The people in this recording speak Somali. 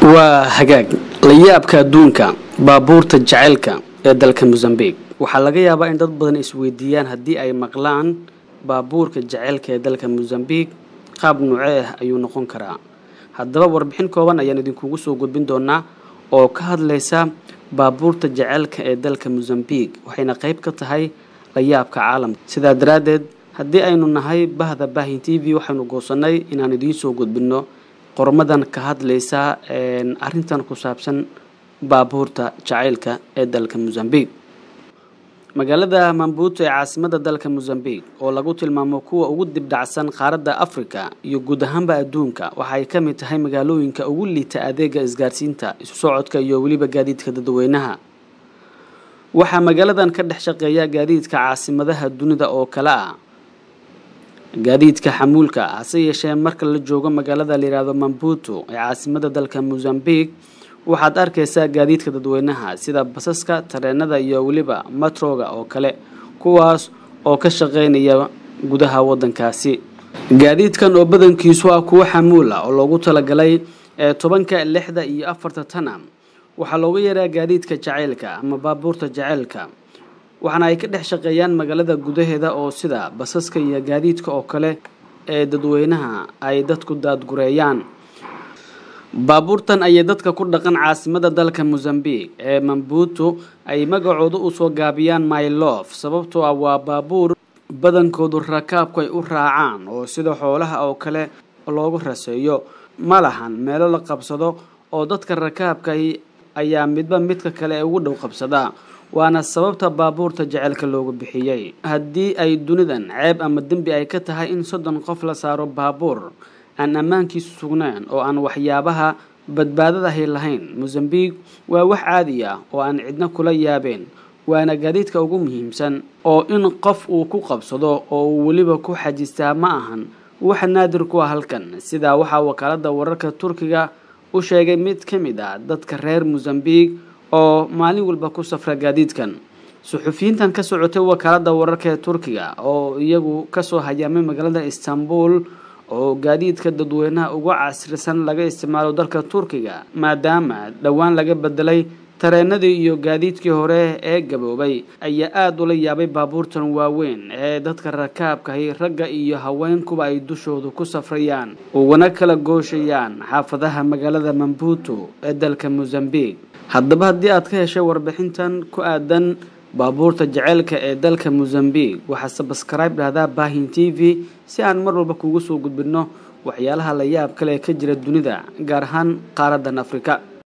waa hagaag layaabka adduunka baabuurta jaceylka ee dalka mosambique waxaa laga yaabaa in dad badan isweydiiyaan haddii ay maqlaan baabuurka jaceylka ee dalka mosambique qaab nuucee ah ayuu noqon karaa haddaba warbixin kooban ayaan idinkugu soo gudbin doonaa oo ka hadlaysa baabuurta jaceylka ee dalka mosambique waxayna qayb ka tahay layaabka caalamka sidaa daraaddeed haddii aynu nahay bahda baahin t v waxaynu goosanay inaan idiin soo gudbinno qormadan ka hadlaysa arintan ku saabsan baabuurta jaceylka ee dalka mosambique magaalada mambuuto ee caasimada dalka mosambique oo lagu tilmaamo kuwa ugu dibdhacsan qaaradda africa iyo guud ahaanba adduunka waxaay ka mid tahay magaalooyinka ugu liita adeega isgaarsiinta isu socodka iyo weliba gaadiidka dadweynaha waxaa magaaladan ka dhex shaqeeya gaadiidka caasimadaha dunida oo kale ah gaadiidka xamuulka hase yeeshee marka la joogo magaalada layihahdo mambuto ee caasimada dalka mosambique waxaad arkaysaa gaadiidka dadweynaha sida basaska tareenada iyo weliba matroga oo kale kuwaas oo ka shaqeynaya gudaha wadankaasi gaadiidkan oo badankiisu ah kuwo xamuul ah oo loogu talagalay ee tobanka lixda iyo afarta tana waxaa looga yaraa gaadiidka jaceylka ama baabuurta jaceylka waxaana ay ka dhex shaqeeyaan magaalada gudaheeda oo sida basaska iyo gaadiidka oo kale ee dadweynaha ay dadku daadgureeyaan baabuurtan ayay dadka ku dhaqan caasimada dalka mosambique ee mambuto ay magacooda usoo gaabiyaan mylof sababtoo ah waa baabuur badankoodu rakaabku ay u raacaan oo sida xoolaha oo kale loogu raseeyo ma lahan meelo la qabsado oo dadka rakaabka ayaa midba midka kale ee ugu dhow qabsadaa waana sababta baabuurta jaceylka loogu bixiyey haddii ay dunidan ceeb ama dembi ay ka tahay in soddon qof la saaro baabuur aan ammaankiisu sugneen oo aan waxyaabaha badbaadadahay lahayn mosambique waa wax caadi ah oo aan cidna kula yaabeen waana gaadiidka ugu muhiimsan oo in qof uu ku qabsado oo uu weliba ku xajistaa ma ahan wax naadir ku ah halkan sidaa waxaa wakaalada wararka turkiga u sheegay mid ka mid ah dadka reer mosambique oo maalin walba ku safra gaadiidkan suxufiyiintan ka socotay wakaalada wararka ee turkiga oo iyagu kasoo hayaamay magaalada istanbul oo gaadiidka dadweynaha uga casrisan laga isticmaalo dalka turkiga maadaama dhowaan laga bedelay tareenadii iyo gaadiidkii hore ee gaboobay ayaa aada ula yaabay baabuurtan waaweyn ee dadka rakaabkahi ragga iyo haweenkuba ay dushoodu ku safrayaan ugana kala gooshayaan xaafadaha magaalada mambuto ee dalka mosambique haddaba haddii aad ka heshay warbixintan ku aadan baabuurta jaceylka ee dalka mosambique waxaa sabskribe dhahdaa baahin t v si aan mar walba kuugu soo gudbinno waxyaalaha la yaab kale ee ka jira dunida gaar ahaan qaaradan afrika